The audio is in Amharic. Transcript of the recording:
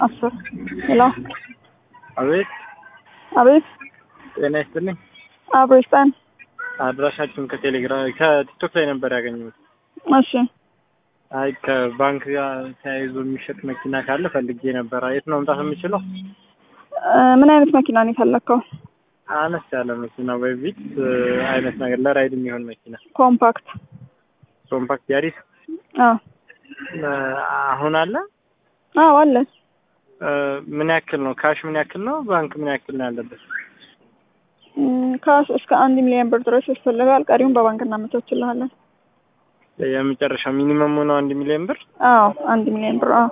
አስር ሄሎ አቤት አቤት ጤና ይስጥልኝ። አብሮ ይስጠን። አድራሻችሁን ከቴሌግራም ከቲክቶክ ላይ ነበር ያገኘሁት። እሺ አይ ከባንክ ጋር ተያይዞ የሚሸጥ መኪና ካለ ፈልጌ ነበር። የት ነው መምጣት የምችለው? እ ምን አይነት መኪና ነው የፈለግከው? አነስ ያለ መኪና ወይ ቪትስ አይነት ነገር ለራይድ የሚሆን መኪና ኮምፓክት? ኮምፓክት ያሪስ አዎ እ አሁን አለ። አዎ አለ። እ ምን ያክል ነው? ካሽ ምን ያክል ነው? ባንክ ምን ያክል ነው ያለበት? እም፣ ካሽ እስከ አንድ ሚሊዮን ብር ድረስ ያስፈልጋል። ቀሪውን በባንክ እናመቻችልሃለን። የመጨረሻ ሚኒመሙ ነው አንድ ሚሊዮን ብር። አዎ አንድ ሚሊዮን ብር። አዎ